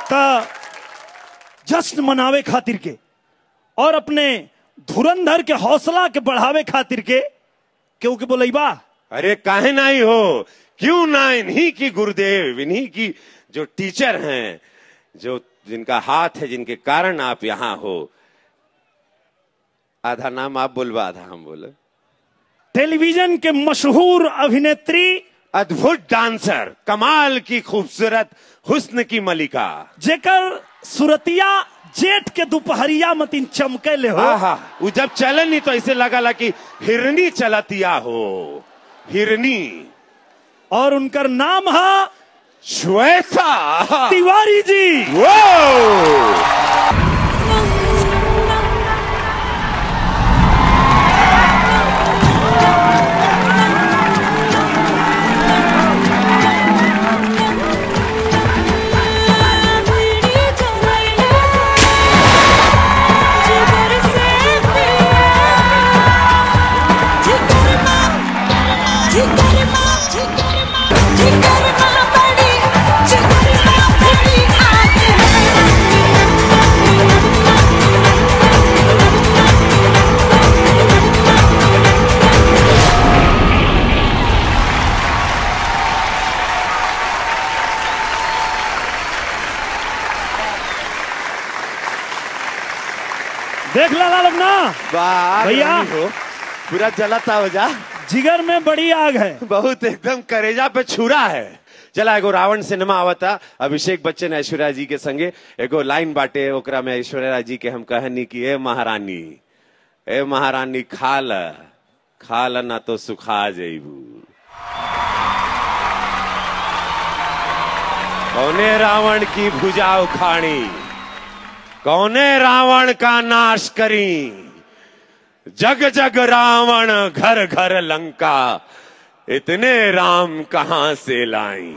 का जश्न मनावे खातिर के और अपने धुरंधर के हौसला के बढ़ावे खातिर के क्यों के बोलैबा अरे काहे नहीं हो क्यों ना इन्हीं की गुरुदेव इन्हीं की जो टीचर हैं जो जिनका हाथ है जिनके कारण आप यहाँ हो आधा नाम आप बोलवा आधा हम बोले टेलीविजन के मशहूर अभिनेत्री अद्भुत डांसर कमाल की खूबसूरत हुस्न की मलिका जेकर सुरतिया जेठ के दोपहरिया मतिन चमकैले हो आहा वो जब चलन नहीं तो ऐसे लगा ला कि हिरनी चलतिया हो हिरनी और उनकर नाम है श्वेता तिवारी जी वो देख ला ला लोग ना वाह भैया। रानी हो पूरा जलता हो जा जिगर में बड़ी आग है बहुत एकदम करेजा पे छुरा है चला एगो रावण सिनेमा आवता अभिषेक बच्चन ऐश्वर्या जी के संगे एगो लाइन बाटे ओकरा में ऐश्वर्या जी के हम कहनी कि ए महारानी ए महारानी खा ल खा ल ना तो सुखा जइबू कौने रावण की भुजा उखाड़ी कौने रावण का नाश करी जग जग रावण घर घर लंका इतने राम कहां से लाई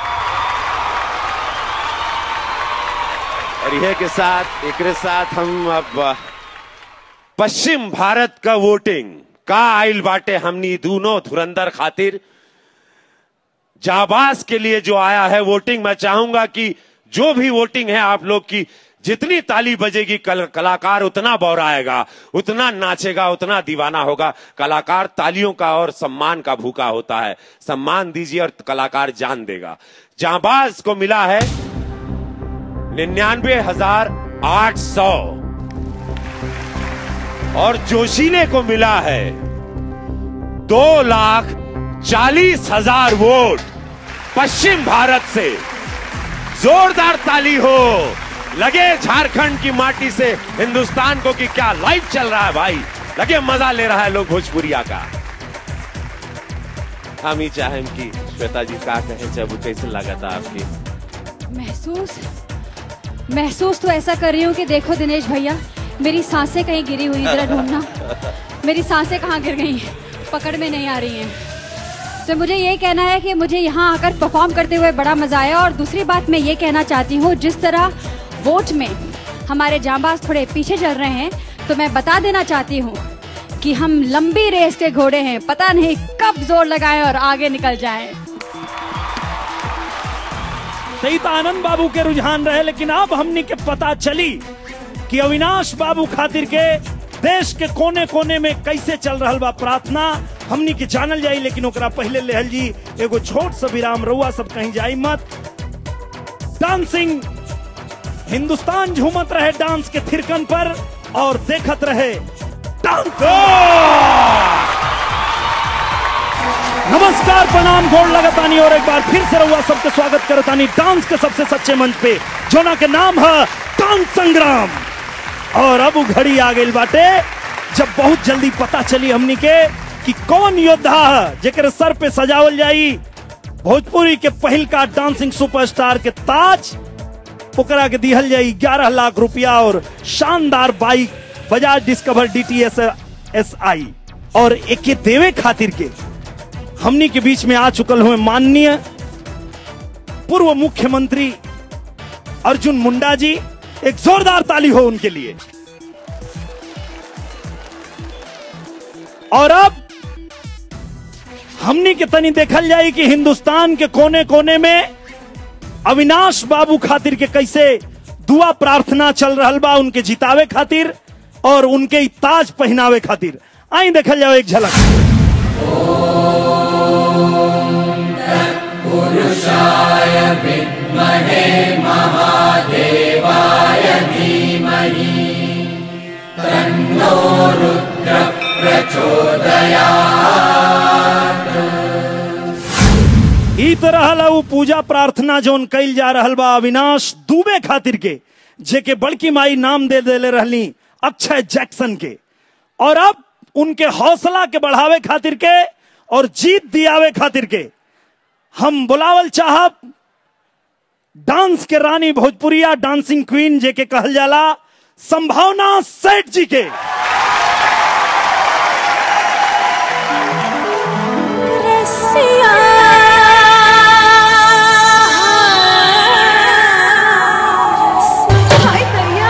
और यह के साथ एक साथ हम अब पश्चिम भारत का वोटिंग का आइल बाटे हमनी दोनों धुरंधर खातिर जाबाज के लिए जो आया है वोटिंग मैं चाहूंगा कि जो भी वोटिंग है आप लोग की जितनी ताली बजेगी कल, कलाकार उतना बौराएगा उतना नाचेगा उतना दीवाना होगा कलाकार तालियों का और सम्मान का भूखा होता है सम्मान दीजिए और कलाकार जान देगा जाबाज को मिला है निन्यानवे हजार आठ सौ और जोशीले को मिला है दो लाख चालीस हजार वोट पश्चिम भारत से जोरदार ताली हो लगे झारखंड की माटी से हिंदुस्तान को कि क्या लाइव चल रहा है भाई लगे मजा ले रहा है लोग भोजपुरिया का हम ही चाहें कि श्वेता जी का कहे जब कैसे लगा था आपकी महसूस महसूस तो ऐसा कर रही हूँ कि देखो दिनेश भैया मेरी सांसें कहीं गिरी हुई जरा ढूंढना मेरी सांसें कहाँ गिर गई हैं पकड़ में नहीं आ रही हैं तो मुझे ये कहना है कि मुझे यहाँ आकर परफॉर्म करते हुए बड़ा मजा आया और दूसरी बात मैं ये कहना चाहती हूँ जिस तरह वोट में हमारे जांबाज थोड़े पीछे चल रहे हैं तो मैं बता देना चाहती हूँ कि हम लंबी रेस के घोड़े हैं पता नहीं कब जोर लगाएं और आगे निकल जाएं सही तो आनंद बाबू के रुझान रहे लेकिन अब हमनी के पता चली कि अविनाश बाबू खातिर के देश के कोने कोने में कैसे चल रहा बा प्रार्थना हमनी के जानल जाई लेकिन ओकरा पहले लेहल जी एगो छोट सा विराम रउआ सब कहीं जाई मत डांसिंग हिंदुस्तान झूमत रहे डांस के थिरकन पर और देखत रहे डांस नमस्कार प्रणाम गोड़ लगतानी और एक बार फिर से रहुआ सबके स्वागत करतानी डांस के सबसे सच्चे मंच पे जोना के नाम है डांस संग्राम और अब उ घड़ी आ गई बाटे जब बहुत जल्दी पता चली हमनी के कि कौन योद्धा है जेकर सर पे सजावल जाई भोजपुरी के पहिल का डांसिंग सुपरस्टार के ताज ओकरा के दिहल जाई ग्यारह लाख रुपया और शानदार bike Bajaj Discover D T S S I और एके देवे खातिर के हमनी के बीच में आ चुकल हुए माननीय पूर्व मुख्यमंत्री अर्जुन मुंडा जी एक जोरदार ताली हो उनके लिए और अब हमनी के तनी देखल जाए कि हिंदुस्तान के कोने कोने में अविनाश बाबू खातिर के कैसे दुआ प्रार्थना चल रहल बा उनके जितावे खातिर और उनके ई ताज पहनावे खातिर आई देखल जाओ एक झलक ई तरह ला वो पूजा प्रार्थना जोन कैल जा रहल बा अविनाश दुबे खातिर के जेके बड़की माई नाम दे देले रहली अक्षय जैक्सन के और अब उनके हौसला के बढ़ावे खातिर के और जीत दियावे खातिर के हम बुलावल चाहब डांस के रानी भोजपुरिया डांसिंग क्वीन जेके कहल जाला संभावना सेठ जी के रसिया हाय भैया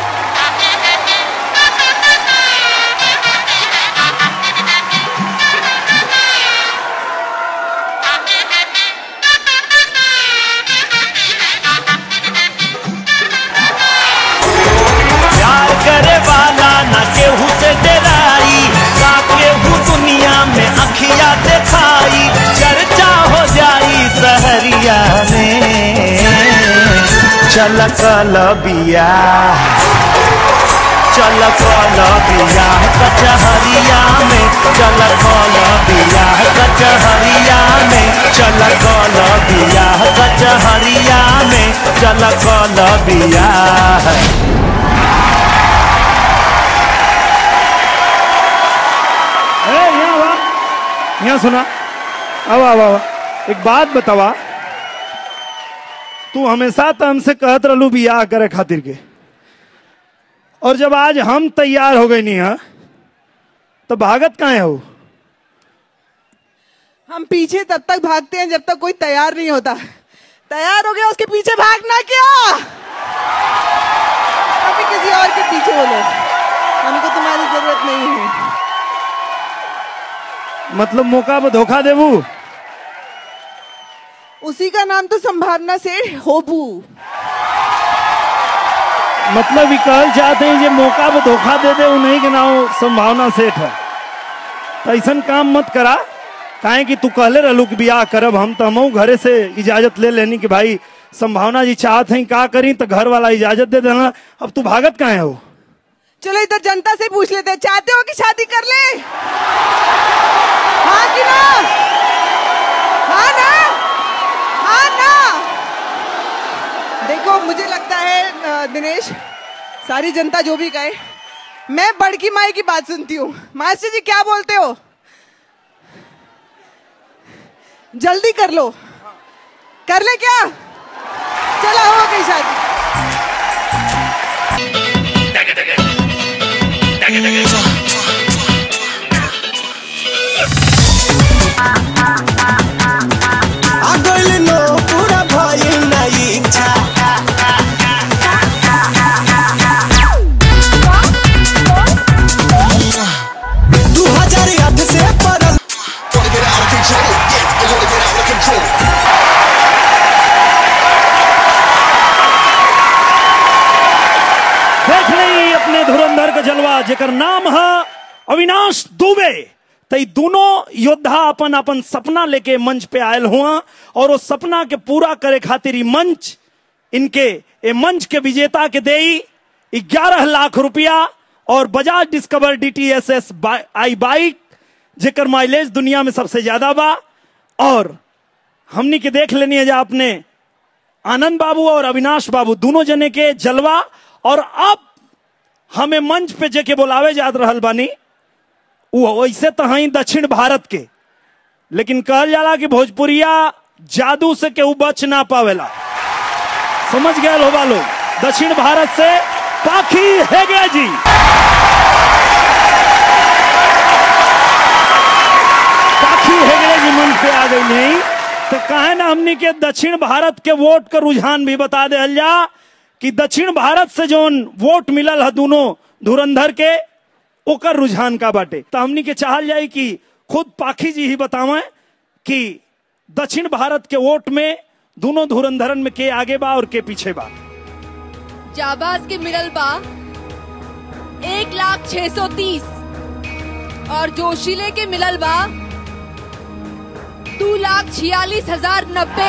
प्यार करे वाला न केहू से डराई का केहू दुनिया में अखिया दिखाई चर्चा हो जाई सहरिया में चल कल बिया चल कल बिया कचहरिया में चल कल बिया कचहरिया में चल कल बिया कचहरिया में चल कल बिया ए, यहाँ वा यहाँ सुना अब अब अब एक बात बतावा तू हमेशा तो हमसे कहत रहलू बियाह करे खातिर के और जब आज हम तैयार हो गए नहीं है तो भागत कहाँ हो हम पीछे तब तक भागते हैं जब तक कोई तैयार नहीं होता तैयार हो गया उसके पीछे भागना क्या अभी किसी और के पीछे बोलो हमको तुम्हारी जरूरत नहीं है मतलब मौका पर धोखा देबू उसी का नाम तो संभावना से होबू मतलब ये कहल चाहते हैं जे मौका पर धोखा दे दे उन्हीं के नाम संभावना सेठ है तो ऐसा काम मत करा काहे कि तू कहले रहलू कि बियाह करब हम तो हमहू घरे से इजाजत ले लेनी कि भाई संभावना जी चाहत हैं का करी तो घर वाला इजाजत दे देना अब तू भागत काहे हो चलो इधर जनता से पूछ लेते हैं चाहते हो कि शादी कर ले हाँ कि ना हाँ ना हाँ ना देखो मुझे लगता है अ, दिनेश सारी जनता जो भी कहे मैं बड़की माई की बात सुनती हूँ मास्टर जी क्या बोलते हो जल्दी कर लो कर ले क्या चला हो गई शादी आगल नो पूरा भइल ना इच्छा दू हजार आठ से पड़ल देख ली अपने धुरंधर का जलवा जेकर नाम है अविनाश दुबे तो ई दोनों योद्धा अपन अपन सपना लेके मंच पे आयल हुआ और वो सपना के पूरा करे खातिर ई मंच इनके ए मंच के विजेता के देई ग्यारह लाख रुपया और Bajaj Discover D T S S I bike जेकर माइलेज दुनिया में सबसे ज्यादा बा और हमनी के देख लेनी है जा अपने आनंद बाबू और अविनाश बाबू दोनों जने के जलवा और अब हमें मंच पे जेके बुलावे जात रहल बानी वो वैसे तो हई दक्षिण भारत के लेकिन कहल जाला कि भोजपुरिया जादू से केहू बच ना पावेला समझ गए होबा लोग दक्षिण भारत से पाखी हेगे जी पाखी हेगड़े जी मंच पे आ गई नहीं तो कहे ना हमनी के दक्षिण भारत के वोट का रुझान भी बता दे जा कि दक्षिण भारत से जोन वोट मिलल है दोनों धुरंधर के ओकर रुझान का बाटे तो हमनी के चाहल जाए कि खुद पाखी जी ही बतावें कि दक्षिण भारत के वोट में दोनों धुरंधरन में के आगे बा और के पीछे बा जाबाज के मिलल बा एक लाख छह सौ तीस और जोशीले के मिलल बा दो लाख छियालीस हजार नब्बे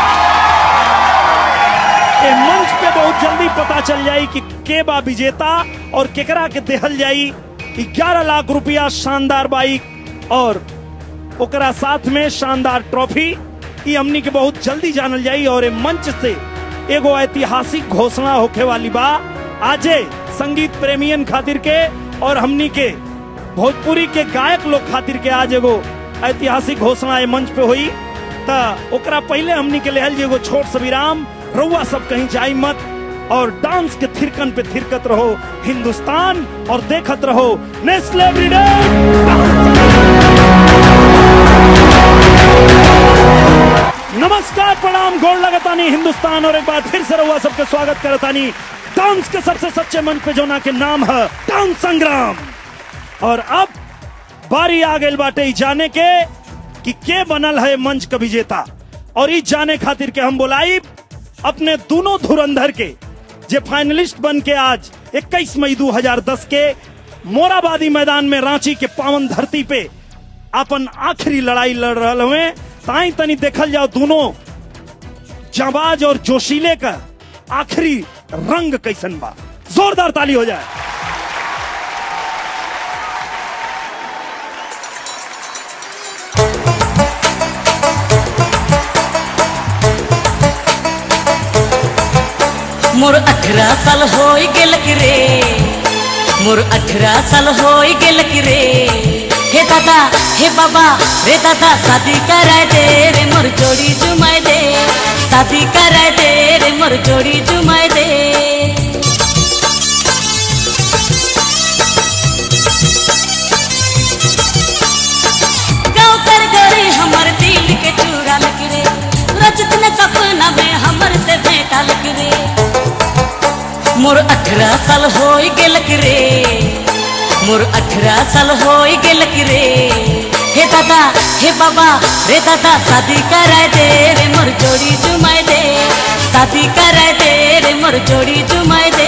ए मंच पे बहुत जल्दी पता चल जाई कि के बा विजेता और केकरा के देहल जाई 11 लाख रुपया शानदार बाइक और ओकरा साथ में शानदार ट्रॉफी ई हमनी के बहुत जल्दी जानल जाई और ए मंच से एगो ऐतिहासिक घोषणा होखे वाली बा आजे संगीत प्रेमियन खातिर के और हमनी के भोजपुरी के गायक लोग खातिर के आज एगो ऐतिहासिक घोषणा ए मंच पे हुई ता ओकरा पहले हमनी के लेहल जे एगो छोट सा विराम रउआ सब कहीं जाई मत और डांस के थिरकन पे थिरकत रहो हिंदुस्तान और देखत रहो नेस्ले एवरीडे नमस्कार प्रणाम गोड़ लगतानी हिंदुस्तान और एक बार फिर से रउआ सबके स्वागत करतानी डांस के सबसे सच्चे मंच पे जोना के नाम है डांस संग्राम और अब बारी आ गई बाटे ई जाने के कि के बनल है मंच का विजेता और ई जाने खातिर के हम बोलाई अपने दोनों धुरंधर के जे फाइनलिस्ट बन के आज 21 मई 2010 के मोराबादी मैदान में रांची के पावन धरती पे अपन आखिरी लड़ाई लड़ रहे हुए ताई तनी देखल जाओ दोनों जाबाज और जोशीले का आखिरी रंग कैसन बा जोरदार ताली हो जाए मोर अठारह साल हो गेल कि रे मोर अठारह साल हो गेल कि रे हे दादा हे बाबा रे दादा शादी कराए दे रे मोर जोड़ी जुमाए दे शादी कराए दे रे मोर जोड़ी जुमाए दे गाँव कर गए हमर दिल के चूड़ा लग रे रजत ने सपना में हमर से भेंटा लग रे मोर अठारह साल हो गेल कि रे मोर अठारह साल हो गेल कि रे हे दादा हे बाबा रे दादा शादी कराए दे रे मोर जोड़ी जुमाए दे शादी कराए दे रे मोर जोड़ी जुमाए दे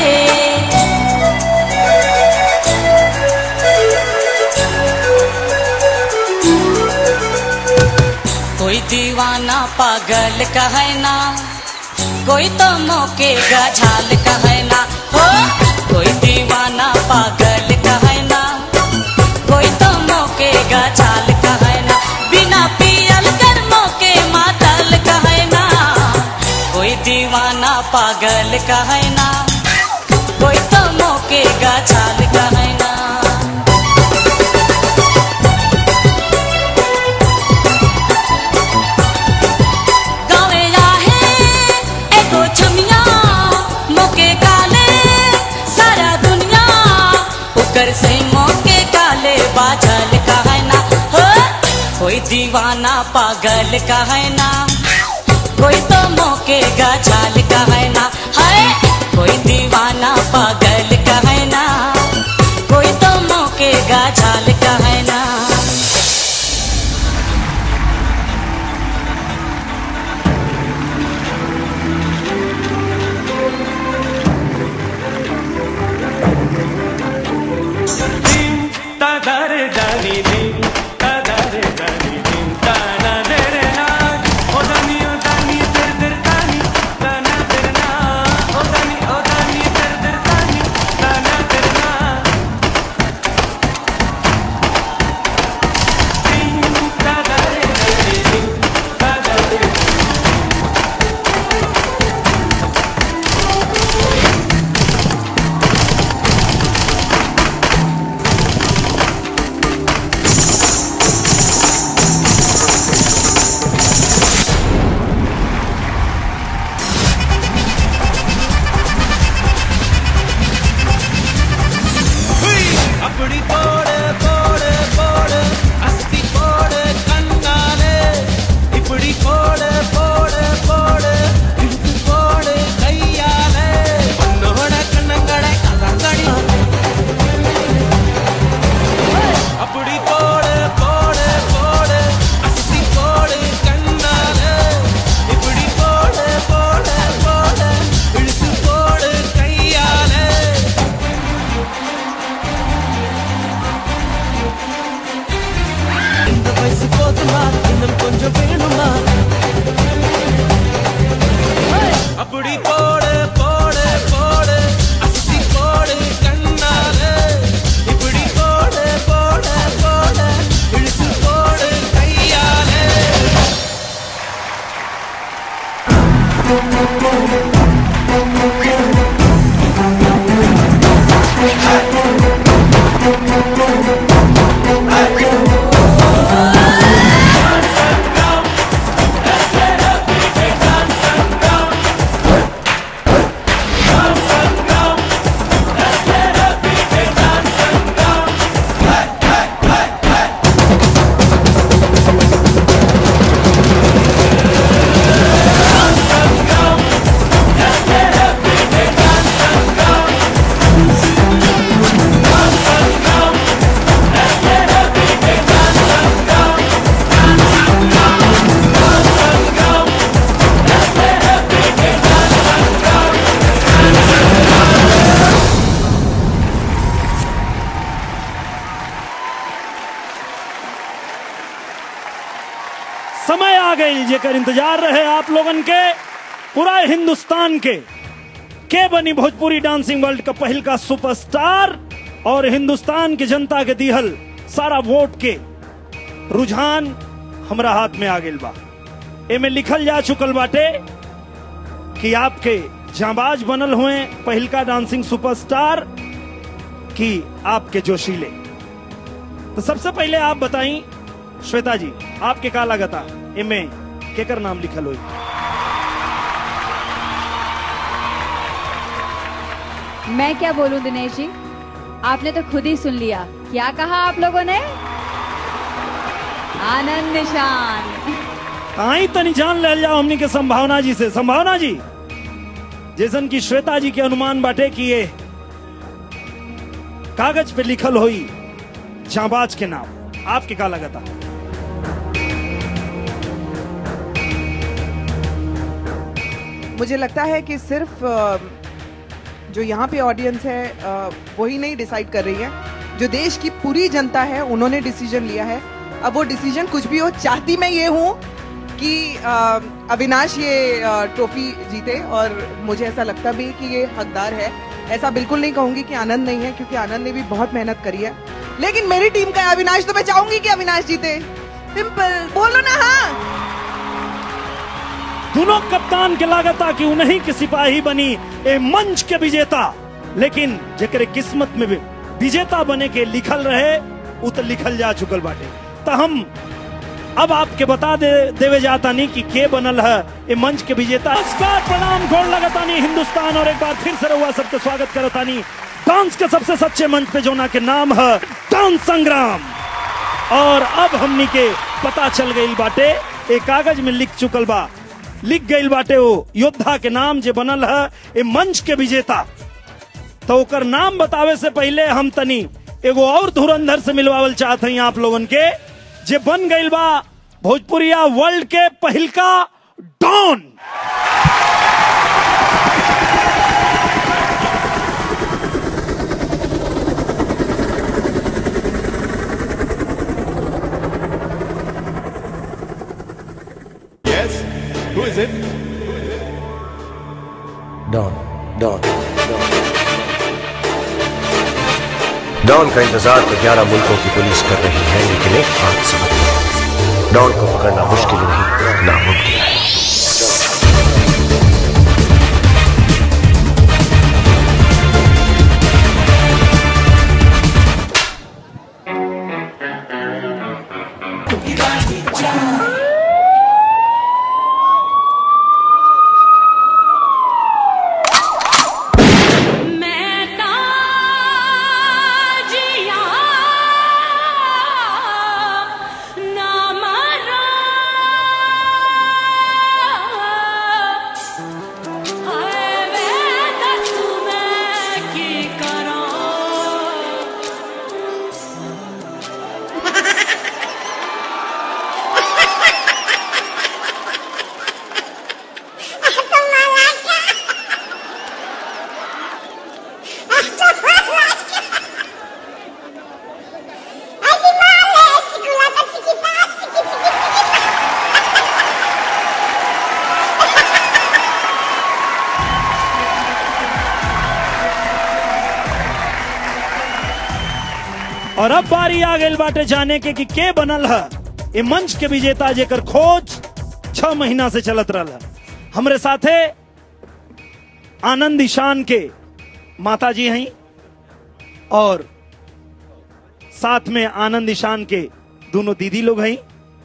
कोई दीवाना पागल कहे ना कोई तो मौके गझाल कहे ना हो कोई दीवाना पागल कहे ना कोई तो मौके गझाल कहे ना बिना पियल कर मौके मातल कहे ना कोई दीवाना पागल कहे ना कोई तो मौके गझाल कहे ना गावे आहे एगो छमिया मोके काले सारा दुनिया ओकर से मोके काले बाझल कहे ना हो कोई दीवाना पागल कहे ना कोई तो मोके गझाल कहे ना है कोई दीवाना पागल कहे ना कोई तो मोके गझाल कहे ना Tadare dani dim, tadare dani dim, tana dere na. O dani o dani der der dani, tana der na. O गई जेकर इंतजार रहे आप लोगन के पूरा हिंदुस्तान के के बनी भोजपुरी डांसिंग वर्ल्ड का पहल का सुपरस्टार और हिंदुस्तान की जनता के दिहल सारा वोट के रुझान हमरा हाथ में आ गइल बा एमे लिखल जा चुकल बाटे कि आपके जाबाज बनल हुए पहिलका डांसिंग सुपरस्टार कि आपके जोशीले तो सबसे पहले आप बताई श्वेता जी आपके का लगता एमे केकर नाम लिखल हुई मैं क्या बोलूं दिनेश जी आपने तो खुद ही सुन लिया क्या कहा आप लोगों ने आनंद निशान आई तनी जान ले जाओ हमनी के संभावना जी से संभावना जी जैसन की श्वेता जी के अनुमान बाटे कि ये कागज पे लिखल हुई जाबाज के नाम आपके का लगता मुझे लगता है कि सिर्फ अ, जो यहाँ पे ऑडियंस है अ, वही नहीं डिसाइड कर रही है जो देश की पूरी जनता है उन्होंने डिसीजन लिया है अब वो डिसीजन कुछ भी हो चाहती मैं ये हूँ कि अ, अविनाश ये अ, ट्रॉफी जीते और मुझे ऐसा लगता भी है कि ये हकदार है ऐसा बिल्कुल नहीं कहूंगी कि आनंद नहीं है क्योंकि आनंद ने भी बहुत मेहनत करी है लेकिन मेरी टीम का है अविनाश तो मैं चाहूंगी कि अविनाश जीते सिंपल बोलो ना हाँ दोनों कप्तान के लागता कि उन्हीं के सिपाही बनी ए मंच के विजेता लेकिन जेकरे किस्मत में भी विजेता बने के लिखल रहे उ तो लिखल जा चुकल बाटे तो हम अब आपके बता दे देवे जाता नहीं कि के बनल है ए मंच के विजेता नमस्कार प्रणाम गोड़ लगता नहीं हिंदुस्तान और एक बार फिर से रहुआ सबके स्वागत करता नहीं डांस के सबसे सच्चे मंच पे जोना के नाम है डांस संग्राम और अब हमनी के पता चल गई बाटे एक कागज में लिख चुकल बा लिख गई बाटे वो योद्धा के नाम जे बनल है ए मंच के विजेता तो ओकर नाम बतावे से पहले हम तनी एगो और धुरंधर से मिलवावल चाहते हैं आप लोगन के जे बन गई बा भोजपुरिया वर्ल्ड के पहिलका don Yes? Who is it? Don don don का इंतजार तो ग्यारह मुल्कों की पुलिस कर रही है लेकिन एक बात समझ लो, डॉन को पकड़ना मुश्किल नहीं नामुमकिन है मैं ताजिया ना मरा हाय मैं दस मैं की करा और अब बारी आ गई बाटे जाने के कि के बनल है ए मंच के विजेता जेकर खोज छह महीना से चलत रहा है हमरे साथे आनंद ईशान के माता जी हैं और साथ में आनंद ईशान के दोनों दीदी लोग हैं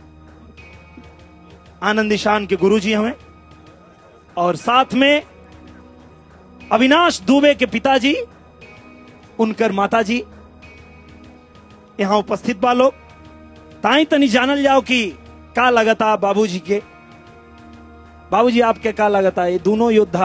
आनंद ईशान के गुरुजी हमें और साथ में अविनाश दुबे के पिताजी उनकर माताजी यहाँ उपस्थित बा लोग ताई तनी जानल जाओ कि का लगता बाबूजी के बाबूजी आपके का लगता ये दोनों योद्धा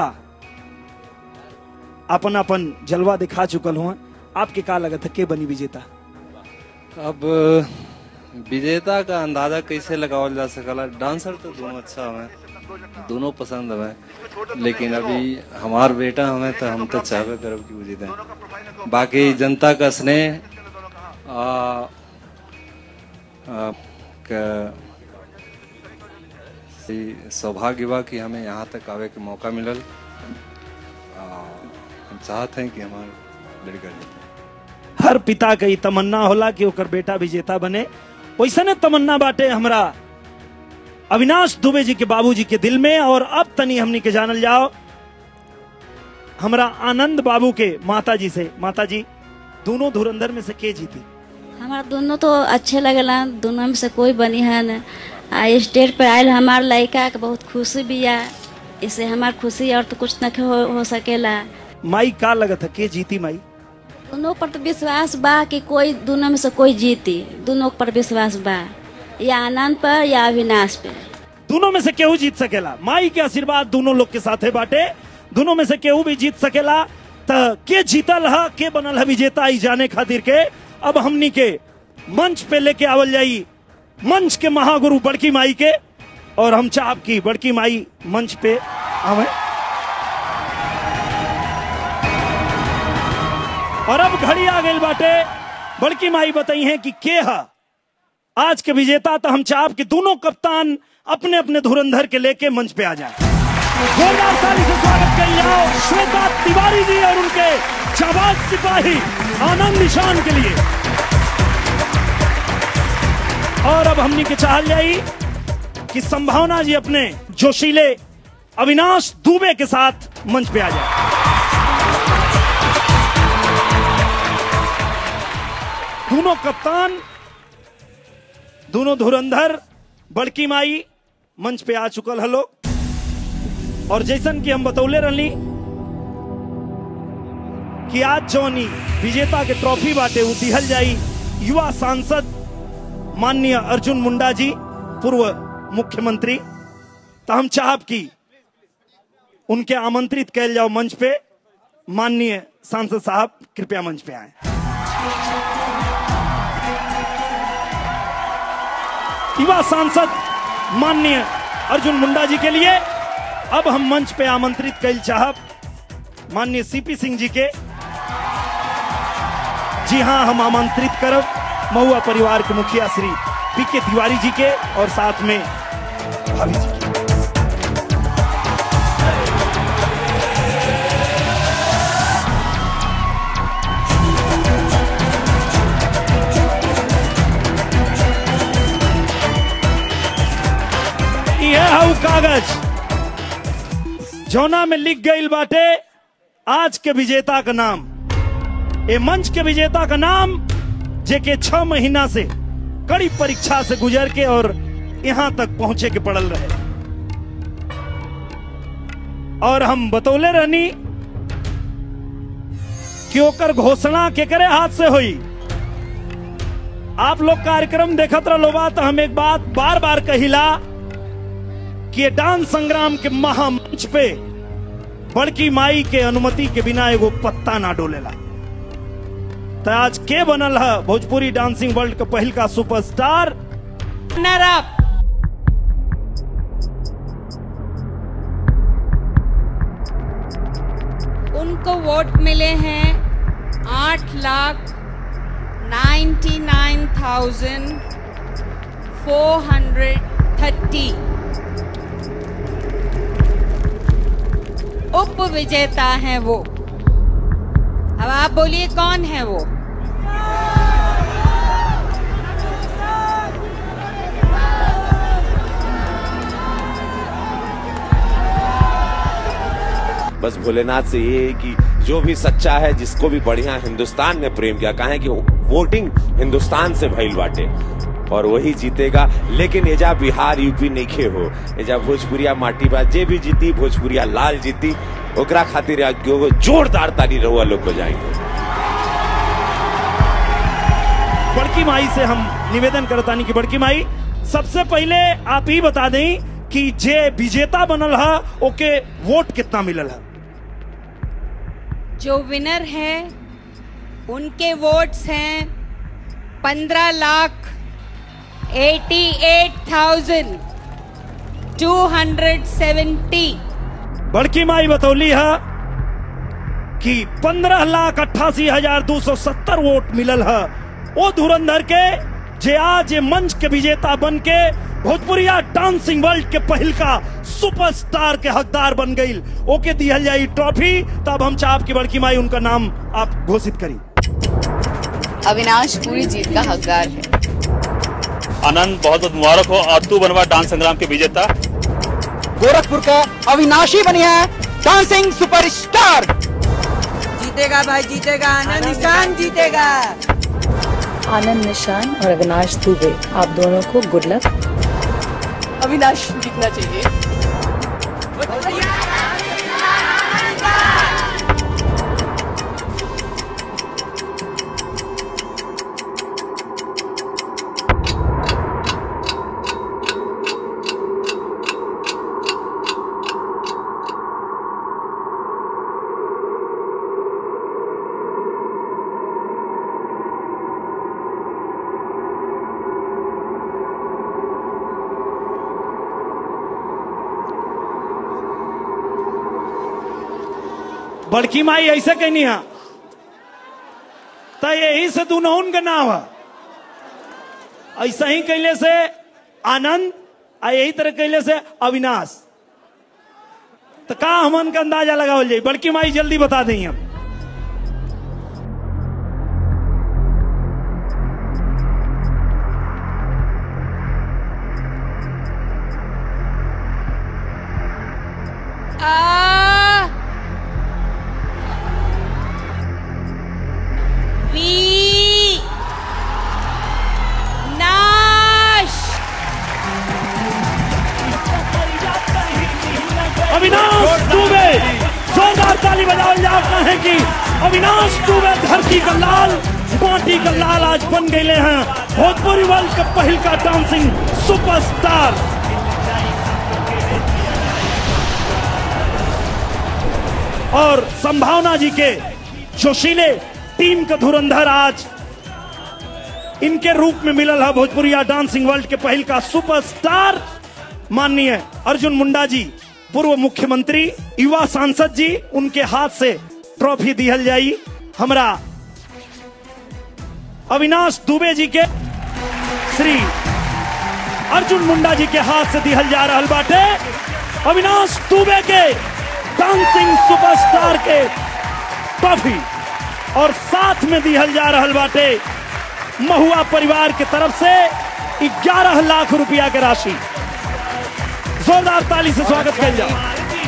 अपन अपन जलवा दिखा चुकल हुआ आपके का लगता के बनी विजेता अब विजेता का अंदाजा कैसे लगावल जा सकला डांसर तो दोनों अच्छा हमें दोनों पसंद हमें लेकिन अभी हमार बेटा हमें तो हम तो चाहबे करब कि वो जीते बाकी जनता का स्नेह आ, आ, क- ई सौभाग्य बा कि हमें यहाँ तक आवे के मौका मिलल आ, हम चाहते हैं कि हमार लड़का जीते हर पिता के ई तमन्ना होला कि ओकर बेटा विजेता बने वैसने तमन्ना बाटे हमरा अविनाश दुबे जी के बाबूजी के दिल में और अब तनी हमनी के जानल जाओ हमरा आनंद बाबू के माता जी से माता जी दोनों धुरंधर में से के जीती हमारा दोनों तो अच्छे लगला दोनों में से कोई बनी है न आ स्टेज पर आयल हमार लड़का के बहुत खुशी भी है इससे हमार खुशी और तो कुछ न हो, हो सकेला माई का लगत है के जीती माई दोनों पर तो विश्वास बा कि कोई दोनों में से कोई जीती दोनों पर विश्वास बा या आनंद पर या अविनाश पे दोनों में से केहू जीत सकेला माई के आशीर्वाद दोनों लोग के साथे बाटे दोनों में से केहू भी जीत सकेला त के जीतल है के बनल है विजेता ई जाने खातिर के अब हमनी के मंच पे लेके आवल जाई मंच के महागुरु बड़की माई के और हम चाहब की बड़की माई मंच पे आवे और अब घड़ी आ गई बाटे बड़की माई बताई है कि के है आज के विजेता तो हम चाहब कि दोनों कप्तान अपने अपने धुरंधर के लेके मंच पे आ जाए जोरदार ताली से स्वागत कर जाओ श्वेता तिवारी जी और उनके जाबाज सिपाही आनंद निशान के लिए और अब हमनी के चाहल जाई कि संभावना जी अपने जोशीले अविनाश दुबे के साथ मंच पे आ जाए दोनों कप्तान दोनों धुरंधर बड़की माई मंच पे आ चुकल हलो और जैसन कि हम बतौले रहली कि आज जौनी विजेता के ट्रॉफी बाटे उ दिहल जाई युवा सांसद माननीय अर्जुन मुंडा जी पूर्व मुख्यमंत्री तो हम चाहब कि उनके आमंत्रित कैल जाओ मंच पे माननीय सांसद साहब कृपया मंच पे आए युवा सांसद माननीय अर्जुन मुंडा जी के लिए अब हम मंच पे आमंत्रित कैल चाहब माननीय सीपी सिंह जी के जी हाँ हम आमंत्रित करब महुआ परिवार के मुखिया श्री पी के तिवारी जी के और साथ में भाभी जी के यह हऊ कागज जौना में लिख गई बाटे आज के विजेता का नाम ए मंच के विजेता का नाम जेके छह महीना से कड़ी परीक्षा से गुजर के और यहां तक पहुंचे के पड़ल रहे और हम बतौले रहनी कि ओकर घोषणा केकरे हाथ से हुई आप लोग कार्यक्रम देखत रहो बा तो हम एक बात बार बार कहिला कि ये डांस संग्राम के महामंच पे बड़की माई के अनुमति के बिना एगो पत्ता ना डोलेला तो आज के बनल है भोजपुरी डांसिंग वर्ल्ड का पहल का सुपरस्टार रनर अप उनको वोट मिले हैं आठ lakh ninety nine thousand four hundred thirty उप विजेता हैं वो अब आप बोलिए कौन है वो बस भोलेनाथ से ये है कि जो भी सच्चा है जिसको भी बढ़िया हिंदुस्तान ने प्रेम किया कहा कि वोटिंग हिंदुस्तान से भइल बाटे और वही जीतेगा लेकिन एजा बिहार यूपी नहीं हो एजा भोजपुरिया माटी बा जे भी जीती भोजपुरिया लाल जीती ओकरा खातिर एगो जोरदार ताली रहुआ लोग बजाएंगे बड़की माई से हम निवेदन करतानी कि बड़की माई सबसे पहले आप ही बता दें कि जे विजेता बनल है ओके वोट कितना मिलल है जो विनर है उनके वोट्स हैं पंद्रह lakh eighty eight thousand two hundred seventy बड़की माई बतौली है कि पंद्रह लाख अट्ठासी हजार दो सौ सत्तर वोट मिलल है वो धुरंधर के जे आज ये मंच के विजेता बन के भोजपुरिया डांसिंग वर्ल्ड के पहिल का सुपरस्टार के हकदार बन गई ओके दिहल जाई ट्रॉफी तब हम चाप की बड़की माई उनका नाम आप घोषित करी अविनाश पूरी जीत का हकदार है आनंद बहुत बहुत मुबारक हो और तू बनवा डांस संग्राम के विजेता गोरखपुर का अविनाशी बनी है डांसिंग सुपरस्टार जीतेगा भाई जीतेगा आनंद निशान जीतेगा आनंद निशान और अविनाश दुबे आप दोनों को गुड लक अविनाश जीतना चाहिए बड़की माई ऐसे कहनी है तो यही से दुनहुन का नाम है ऐसा ही कैले से आनंद आ यही तरह कैले से अविनाश तो का हमन का अंदाजा लगावल जाए बड़की माई जल्दी बता दें हम आ वी नाश अविनाश दुबे जोरदार ताली बजाओ जाओ कहें कि अविनाश दुबे धरती का लाल माटी का लाल आज बन गए हैं भोजपुरी वर्ल्ड का पहल का डांसिंग सुपरस्टार और संभावना जी के जोशीले टीम का धुरंधर आज इनके रूप में मिलल है भोजपुरिया डांसिंग वर्ल्ड के पहल का सुपरस्टार माननीय अर्जुन मुंडा जी पूर्व मुख्यमंत्री युवा सांसद जी उनके हाथ से ट्रॉफी दिहल जाई हमरा अविनाश दुबे जी के श्री अर्जुन मुंडा जी के हाथ से दिहल जा रहा बाटे अविनाश दुबे के डांसिंग सुपरस्टार के ट्रॉफी और साथ में दिहल जा रहा बाटे महुआ परिवार के तरफ से 11 लाख रुपया के राशि जोरदार ताली से स्वागत किया जाए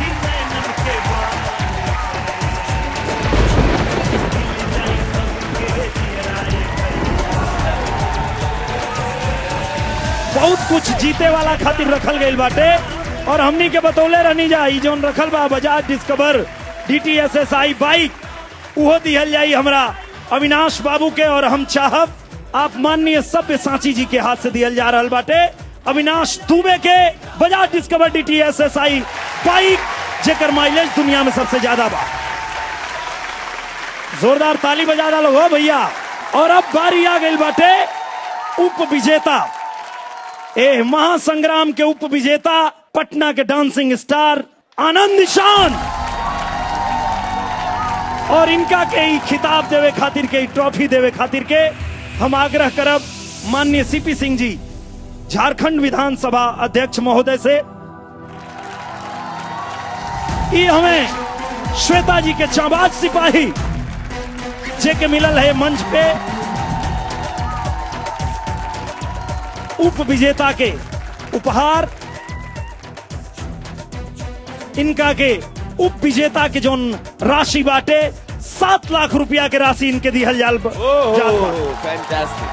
बहुत कुछ जीते वाला खातिर रखल गई बाटे और हमनी के बतौले रहनी जा ई जोन रखल बा बजाज डिस्कवर डीटीएसएसआई बाइक उहो दिहल जाई हमरा अविनाश बाबू के और हम चाहब आप माननीय सभ्य सांची जी के हाथ से दिहल जा रहल बाटे अविनाश दुबे के बजाज डिस्कवर डीटीएसएसआई बाइक जेकर माइलेज दुनिया में सबसे ज्यादा बा जोरदार ताली बजा डालो हो भैया और अब बारी आ गई बाटे उप विजेता ए महासंग्राम के उप विजेता पटना के डांसिंग स्टार आनंद निशान और इनका के ई खिताब देवे खातिर के ई ट्रॉफी देवे खातिर के हम आग्रह करब माननीय सीपी सिंह जी झारखंड विधानसभा अध्यक्ष महोदय से ये हमें श्वेता जी के चाबाज सिपाही जे के मिलल है मंच पे उप विजेता के उपहार इनका के उप विजेता के जोन राशि बाटे सात लाख रुपया के राशि इनके दिहल जाल जात बा।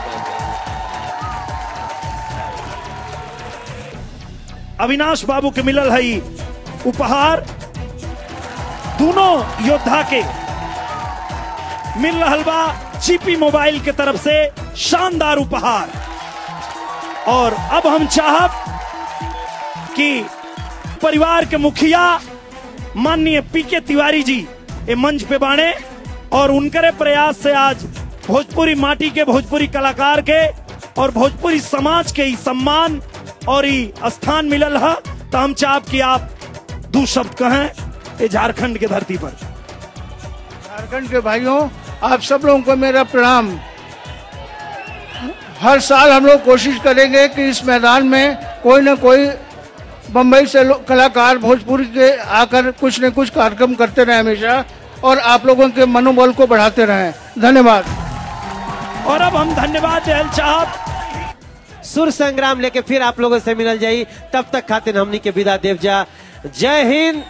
अविनाश बाबू के मिलल है ई उपहार दोनों योद्धा के मिल रहल बा जीपी मोबाइल के तरफ से शानदार उपहार और अब हम चाहब कि परिवार के मुखिया माननीय पीके तिवारी जी ये मंच पे बाणे और उनके प्रयास से आज भोजपुरी माटी के भोजपुरी कलाकार के और भोजपुरी समाज के ई सम्मान और ई स्थान मिलल है तो हम चाहब कि आप दो शब्द कहें ये झारखंड के धरती पर झारखंड के भाइयों आप सब लोगों को मेरा प्रणाम हर साल हम लोग कोशिश करेंगे कि इस मैदान में कोई ना कोई बम्बई से लो- कलाकार भोजपुरी के आकर कुछ न कुछ कार्यक्रम करते रहे हमेशा और आप लोगों के मनोबल को बढ़ाते रहें धन्यवाद और अब हम धन्यवाद दहल साहब सुर संग्राम लेके फिर आप लोगों से मिलल जाई तब तक खातिर हमनी के विदा देव जा जय हिंद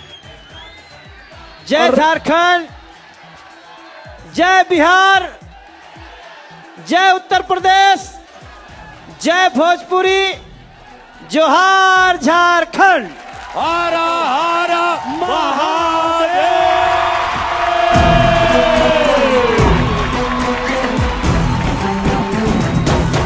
जय झारखंड जय बिहार जय उत्तर प्रदेश जय भोजपुरी जोहार झारखंड हरा हरा महादेव